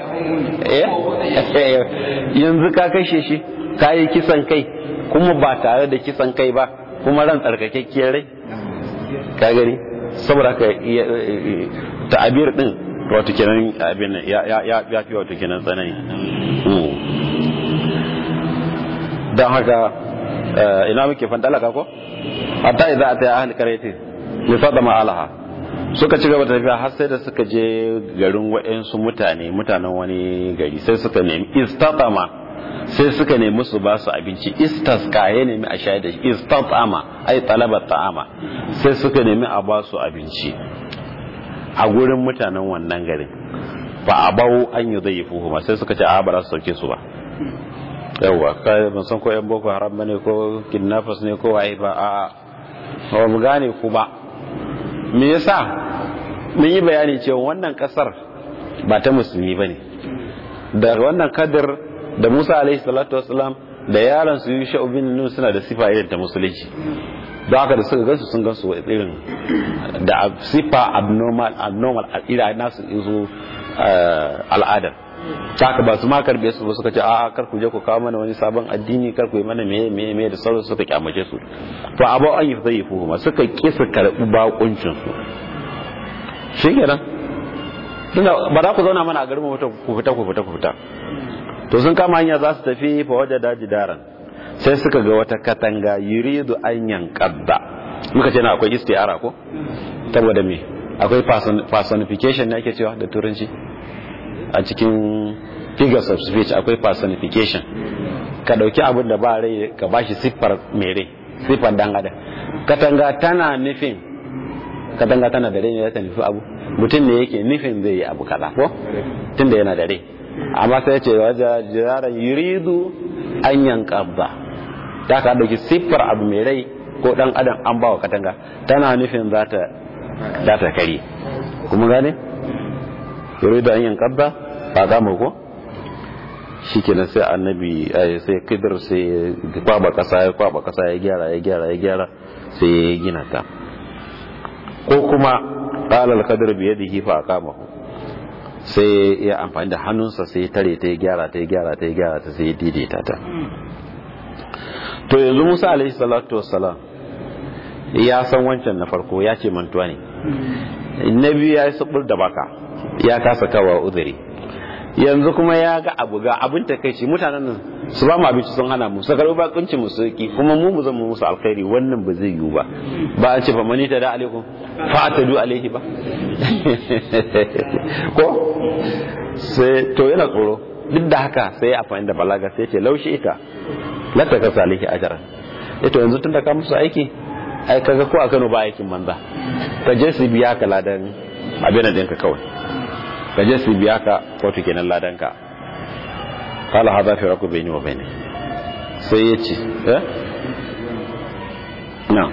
yanzu ka kashe shi ka yi kisan kai kuma ba tare da kisan kai ba kuma ran tsarkakakkiyar rai ka gani saboda ka ta'abir din wato kenan abin ya ya ya fi wato kenan tsanani don haka ina muke fandalaka ko hatta idza ata ahli qaryati li fadama alaha suka ci gaba da tafiya har sai da suka je garin waɗansu mutane mutanen wani gari sai suka nemi istatama sai suka nemi su ba su abinci istasqa ya nemi a shayar da shi istatama ai talaba ta'ama sai suka nemi a ba su abinci a gurin mutanen wannan garin ba a bau an yi zai yi fuhuma sai suka ce a ba za su sauke su ba yawwa kai ban san ko yan boko haram bane ko kidnappers ne ko waye ba a ba mu gane ku ba me yasa mun yi bayani cewa wannan kasar ba ta musulmi bane da wannan kadir da Musa alaihi salatu wasalam da yaran su Yusha bin Nun suna da sifa irin ta musulunci don haka da suka gansu sun gansu irin da sifa abnormal abnormal ira nasu izo al'adar haka ba su ma karbe su ba suka ce a'a kar ku je ku kawo mana wani sabon addini kar ku yi mana meye meye meye da sauran suka kyamace su to abu an yi zai yi fuhuma suka ki su karbi bakuncin su shikenan tunda ba za ku zauna mana a garin mu ku fita ku fita ku fita to sun kama hanya za su tafi fa waje daji daran sai suka ga wata katanga yuridu an yankadda muka ce na akwai istiara ko saboda me akwai personification ne ake cewa da turanci a cikin figures of speech akwai personification ka dauki abin da ba rai ka bashi siffar mai rai siffar dan adam katanga tana nufin katanga tana da rai ne ta nufi abu mutum ne yake nufin zai yi abu kaza ko tunda yana da rai amma sai ce waje jiraran yuridu an yankabba ta ka dauki siffar abu mai rai ko dan adam an bawa katanga tana nufin za ta za ta kare kuma gane yuridu an yankabba ba za mu ko shikenan sai annabi sai kidir sai ya kwaba kasa ya kwaba kasa ya gyara ya gyara ya gyara sai ya gina ta ko kuma qala al-qadr bi yadihi fa aqamahu sai ya amfani da hannunsa sai ya tare ta ya gyara ta ya gyara ta ya gyara ta sai ya daidaita ta to yanzu Musa alaihi salatu wassalam ya san wancan na farko ya ce mantuwa ne na biyu ya yi sabur da baka ya kasa kawa uzuri yanzu kuma ya ga abu ga abin takaici mutanen nan su ba mu abinci sun hana mu su karɓi bakuncin mu sauki kuma mu mu zama musu alkhairi wannan ba zai yiwu ba ba a ce fa mani ta da alaikum fa ta du alaihi ba ko sai to yana tsoro duk da haka sai ya amfani da balaga sai ce laushi ita lata ka salihi ajara ito yanzu tun da ka musu aiki ai kaga ko a Kano ba aikin banza ka je su biya ka ladan abin da ɗinka kawai ka je su biya ka wato kenan ladanka kala hada fi raku bayni wa bayni sai ya ce eh na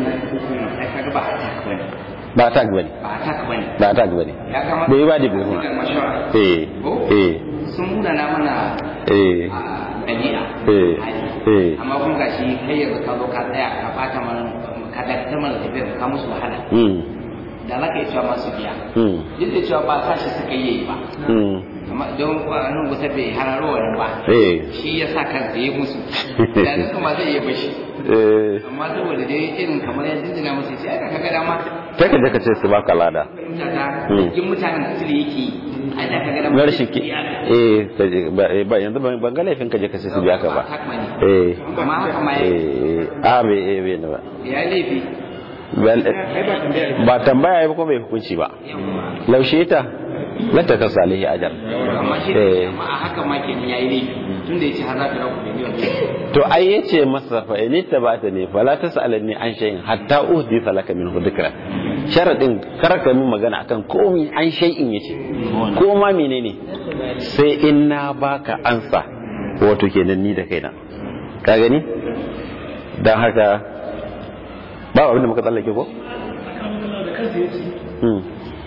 ba attack bane ba attack bane bai ba da kuma eh eh sun muna na mana eh ɗabi'a eh eh amma kuma gashi kai yanzu ka zo ka tsaya ka bata mana ka dakatar mana tafiyar ka musu wahala mm da za ka yi cewa masu biya mm duk da cewa ba sa shi suka yi ba mm amma don kwanan wuta bai hararo wani ba eh shi ya sa kansa ya musu da su kuma zai iya bashi eh amma saboda dai irin kamar ya jinjina musu sai aka kaga dama kai ka je ka ce su baka lada fahimta ta cikin mutanen da su yake yi a da kaga dama na rashin ki eh ka je- ba eh, ba yanzu ban ban ga laifin ka je ka ce su biya ka ba eh amma haka ma ya eh a bai eh bai ne ba ya yi laifi Bal- ba tambaya ya ba kuma bai hukunci ba laushe ta lata ka salihi ajar amma shi Eh. amma a haka ma kenan ya yi laifi tun da ya ce har za ta rabu da miliyan to ai yace masa fa in tabata ne fala tasalni an shay'in hatta uhdi salaka min dhikra sharadin kar ka min magana akan komai an shay'in yace ko ma menene sai in na baka ansa wato kenan ni da kaina ka gani dan haka ba abin da muka tsallake ko hmm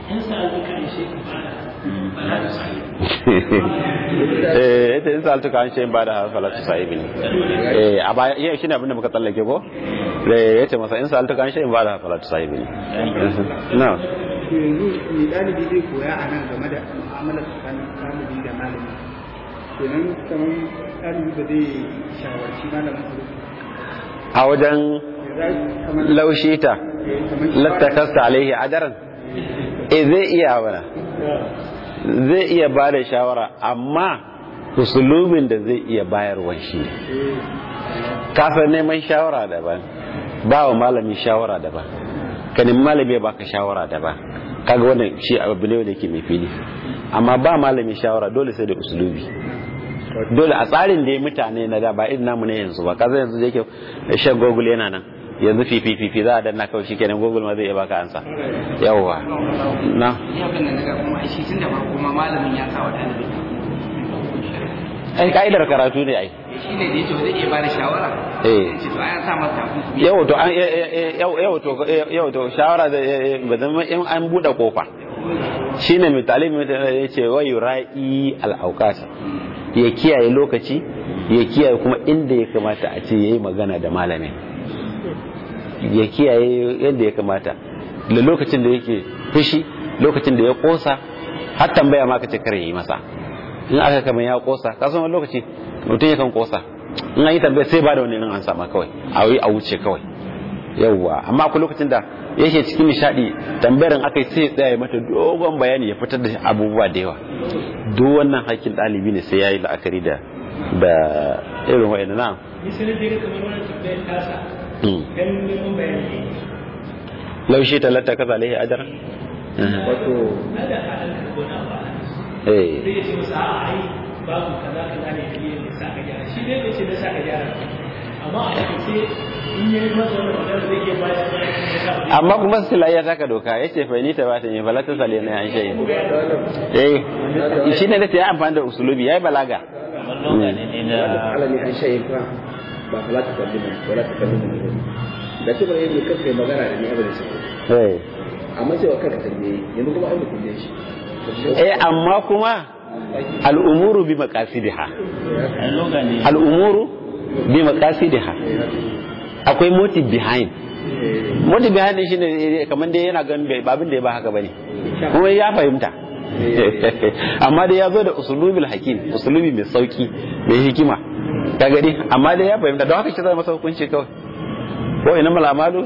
eh ita in saltu kan shi ba da falatu sahibi ne eh a baya iya shine abin da muka tsallake ko eh yace masa in saltu kan shi ba da falatu sahibi ne na yanzu mai ɗalibi zai koya a nan game da mu'amalar tsakanin ɗalibi da malami kenan kamar ɗalibi ba zai shawarci malamin su a wajen za kamar laushita lattakasta alaihi adaran eh zai iya wala zai iya ba da shawara amma usulubin da zai iya bayarwa shi ne kasar neman shawara daban ba wa malami shawara daban kanin malami ya baka shawara daban kaga wannan shi abu ne wanda yake mai fili amma ba malami shawara dole sai da usulubi dole a tsarin da ya mutane na da ba irin namu ne yanzu ba kaza yanzu da yake shan google yana nan yanzu fifi fifi za a danna kawai shikenan google ma zai iya baka ansa yawwa na ni abin da naga kuma shi tun da farko ma malamin ya sa wa ɗalibin ai ka'idar karatu ne ai shi ne da yake ba zai iya bada shawara Eh. ce to ai an sa masa takunkumi yau to an yau yau to yau to shawara da ba zama in an bude kofa shine mai talimi ya ce wa yurai al awqat ya kiyaye lokaci ya kiyaye kuma inda ya kamata a ce yayi magana da malamin ya kiyaye yadda ya kamata da lokacin da yake fushi lokacin da ya kosa har tambaya ma kace kare yi masa in aka kama ya kosa ka san wani lokaci mutum yakan kosa in an yi tambaya sai ba da wani an sama kawai a yi a wuce kawai yawwa amma akwai lokacin da yake cikin nishadi tambayar aka yi sai ya tsaya ya mata dogon bayani ya fitar da abubuwa da yawa duk wannan hakkin ɗalibi ne sai ya yi la'akari da da irin wa'ina na misalin da kamar wani tambayar tasa dan neman bayani laushi talata kaza alaihi ajar wato na da halin karbona ba eh sai ya ce masa a ai babu kaza kaza ne dalilin da sa ka gyara shi dai bai ce da sa ka gyara ba. amma a takaice in yi masa wani magana zai iya bayar da ya sa amma kuma sila ya taka doka ya ce fai ni ta bata ne falata sale na yan shayi eh shi ne da ya amfani da usulubi ya yi balaga alami an shayin fa ba fala ta kalli ba wala ta kalli ba da ce bare ne kanka magana da ni abin da sai eh amma sai wa kanka tambaye yanzu kuma ai mutum ne shi eh amma kuma al'umuru bi maqasidiha al'umuru bi maqasidiha akwai motive behind motive behind din shine kamar dai yana ganin bai babin da ya ba haka bane kuma ya fahimta amma dai ya zo da usulubil hakim usulubi mai sauki mai hikima ka gani amma dai ya fahimta don haka shi zai masa hukunci kawai ko ina mal amalu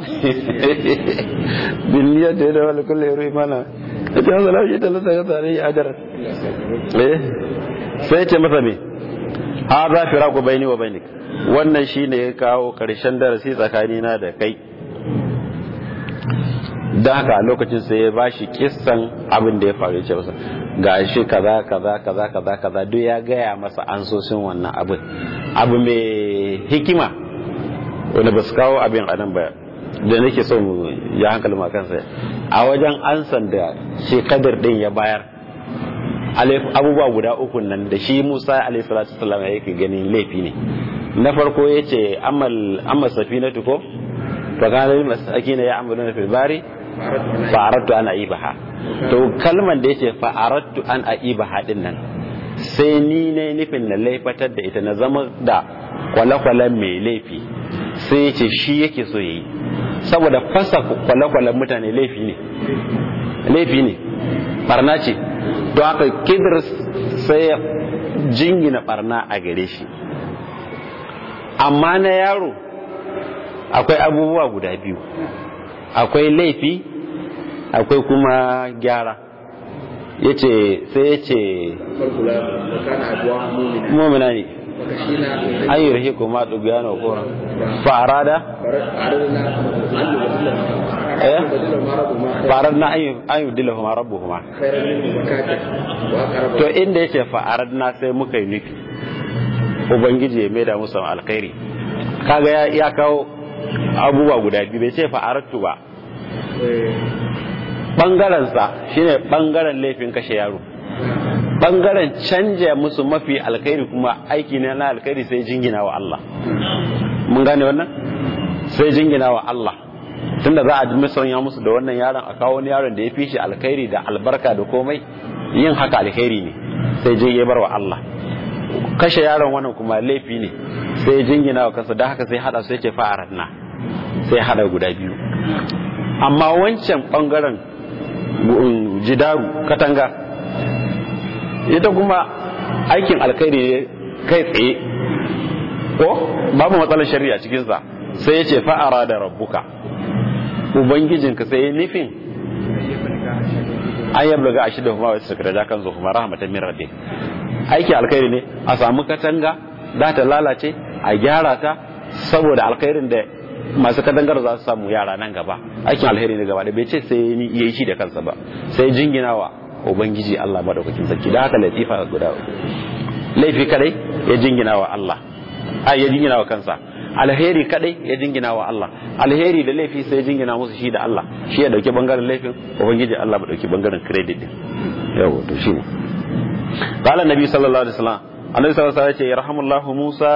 bin niyyat da wala kullu yuri mana ita hasa lafi ta lasa ga tare ya ajara eh sai ya ce masa me hadha firaqu baini wa bainik wannan shine ya kawo karshen darasi tsakanina da kai don haka a lokacin sai ya bashi kissan abin da ya faru ya ce masa ga shi kaza kaza kaza kaza kaza duk ya gaya masa ansosin wannan abin abu mai hikima wanda ba su kawo abin a nan ba da nake so mu ya hankali ma kansa a wajen ansan da shi kadir din ya bayar abubuwa guda uku nan da shi musa alaihi salatu wasallam ya yake ganin laifi ne na farko ya ce amma safinatu ko fa kana lil masakin ya amaluna fil bari fa aradtu an aibaha to kalman da yace fa aradtu an aibaha din nan sai ni ne nufin na laifatar da ita na zama da kwale-kwalen mai laifi sai ya ce shi yake so yi saboda fasa kwale-kwalen mutane laifi ne laifi ne barna ce don haka kidir sai ya jingina barna a gare shi amma na yaro akwai abubuwa guda biyu akwai laifi akwai kuma gyara yace sai ya ce mumina ne an yi rahe kuma ɗugiyano kora fa'arada fa'arar na an yi dila kuma rabu kuma to inda ya ce fa'arar na sai muka yi nufi ubangiji ya maida musu alkhairi kaga ya kawo abubuwa guda biyu bai ce fa'aratu ba ɓangarensa shine ɓangaren laifin kashe yaro ɓangaren canja musu mafi alkhairi kuma aiki ne na alkhairi sai jingina wa Allah mun gane wannan sai jingina wa Allah tunda za a musanya musu da wannan yaron a kawo wani yaron da ya fi shi alkhairi da albarka da komai yin haka alkhairi ne sai je ya bar wa Allah kashe yaron wannan kuma laifi ne sai jingina wa kansa da haka sai hada sai ce fa'aratna sai hada guda biyu amma wancan bangaren jidaru katanga ita kuma aikin alkhairi ne kai tsaye ko babu matsalar shari'a cikinsa sai ya ce fa'ara da rabbuka ubangijinka sai ya nufin an yabla ga ashi da kuma wasu sakaraja kan zo kuma rahmatan min rabbi aiki alkhairi ne a samu katanga za ta lalace a gyara ta saboda alkhairin da masu katangar za su samu yara nan gaba aikin alheri ne gaba da bai ce sai ya yi shi da kansa ba sai jingina wa ubangiji Allah madaukakin sarki da haka latifa guda laifi kadai ya jingina wa Allah ai ya jingina wa kansa alheri kadai ya jingina wa Allah alheri da laifi sai ya jingina musu shi da Allah shi ya dauki bangaren laifin ubangiji Allah ba dauki bangaren credit din yawa to shi qala nabi sallallahu alaihi wasallam annabi sallallahu alaihi wasallam ya ce yarhamullahu Musa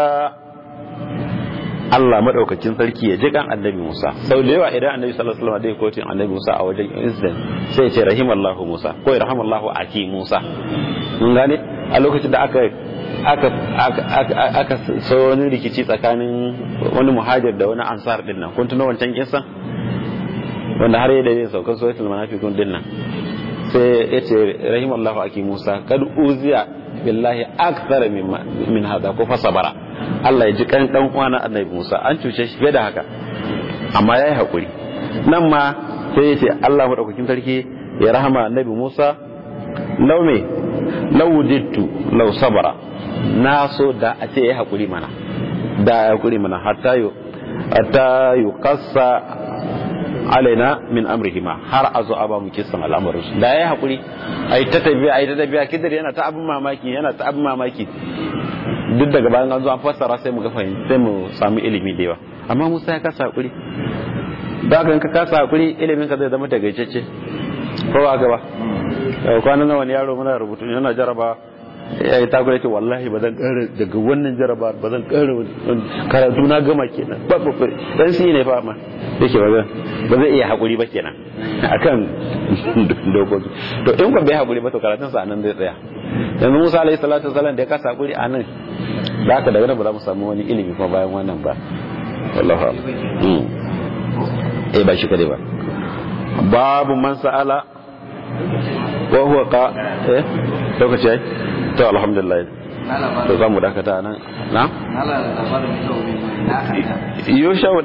Allah madaukakin sarki ya ji kan annabi Musa sau da yawa idan annabi sallallahu alaihi wasallam dai kotin annabi Musa a wajen incident sai ya ce rahimallahu Musa ko rahimallahu aki Musa mun gane a lokacin da aka aka aka aka so wani rikici tsakanin wani muhajir da wani ansar din nan kun tuno wancan kisan wanda har yadda zai sauka suratul munafiqun din nan sai ya ce rahimallahu aki Musa kad uziya billahi akthar min hada ko fasabara Allah ya ji kan dan uwana annabi Musa an cuce shi fiye da haka amma yayi hakuri nan ma sai ya ce Allah madaukakin sarki ya rahama annabi Musa law me law wujidtu law sabara na so da a ce yayi hakuri mana da ya hakuri mana hatta yu hatta yuqassa alaina min amrihima har a zo a ba mu kisan al'amarin su da yayi hakuri ai ta tafiya ai ta tafiya kidir yana ta abin mamaki yana ta abin mamaki duk daga bayan an zo an fassara sai mu ga fahimta sai mu samu ilimi da yawa amma Musa ya kasa hakuri da ka ka kasa hakuri ilimin ka zai zama tagaitacce ko ba gaba yau kwanan nan wani yaro muna rubutu yana jaraba ya yi takura ce wallahi ba zan kara daga wannan jaraba ba zan kara karatu na gama kenan ba ba dan shi ne fa ma yake ba ba zai iya hakuri ba kenan akan dokoki to in ko bai hakuri ba to karatun sa nan zai tsaya yanzu Musa alaihi salatu wasallam da ya kasa hakuri a nan da haka daga nan ba za mu samu wani ilimi kuma bayan wannan ba wallahi eh ba shi kadai ba babu man sa'ala wa huwa qa eh lokaci ai to alhamdulillah to za mu dakata nan na yusha